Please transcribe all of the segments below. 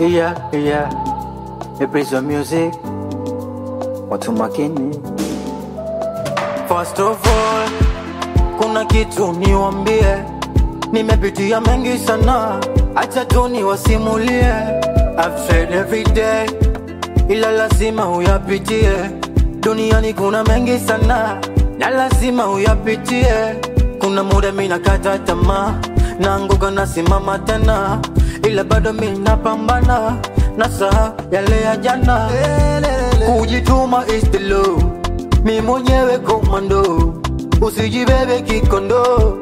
Yeah, yeah. The praise of music. Watu makini. First of all, kuna kitu niwambie, nimepitia mengi sana, acha tu niwasimulie. I've tried every day, ila lazima uyapitie. Duniani kuna mengi sana, na lazima uyapitie. Kuna muda mi nakata tamaa, naanguka nasimama tena, ila bado mi napambana, nasaha yale ya jana. Kujituma is the law, mi mwenyewe komando, usijibebe kikondo.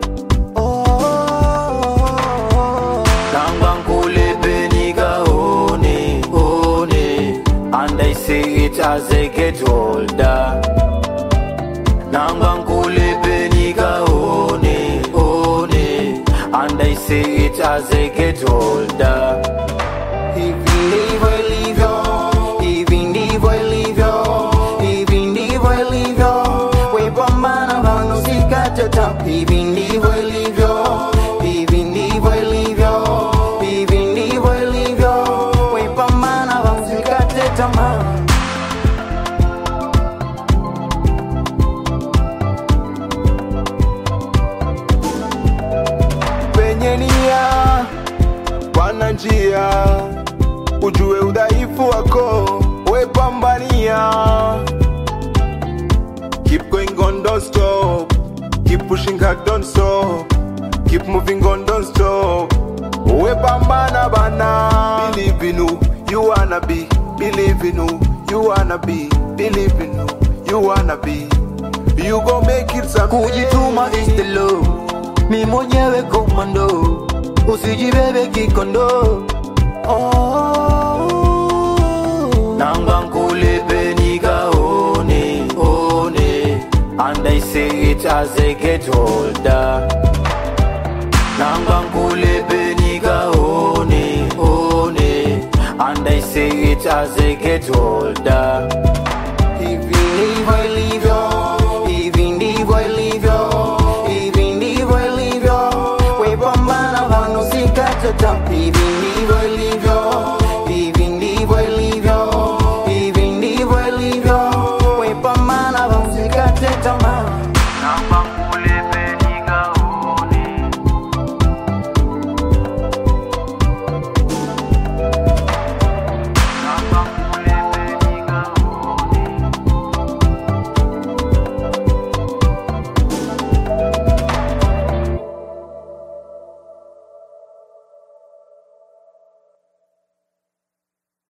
Nanga nkulipe nikaone, one, and I say it as I get older. Nanga nkulipe nikaone, one, and I say it as I get older. Hivi ndivyo ilivyo, hivi ndivyo ilivyo, hivi ndivyo ilivyo. We pambana bana, usikate tamaa. Hivi ndivyo ilivyo, hivi ndivyo ilivyo, hivi ndivyo ilivyo. We pambana bana, usikate tamaa. penye nia pana njia, ujue udhaifu wako, we pambania. Keep going on, don't stop. Keep pushing hard, don't stop. Keep moving on, don't stop. We pambana bana. Believe in who you wanna be. Believe in who you wanna be. Believe in who you wanna be. You gon' make it someday. Kujituma is the law, mi mwenyewe komando, usijibebe kikondo. Oh, nanga nkulipe nikaone, one, and I say it as I get older. Nanga nkulipe nikaone, one, and I say it as I get older. Hivi ndivyo ilivyo, hivi ndivyo ilivyo, hivi ndivyo ilivyo. We pambana bana, usikate tamaa. Hivi ndivyo ilivyo,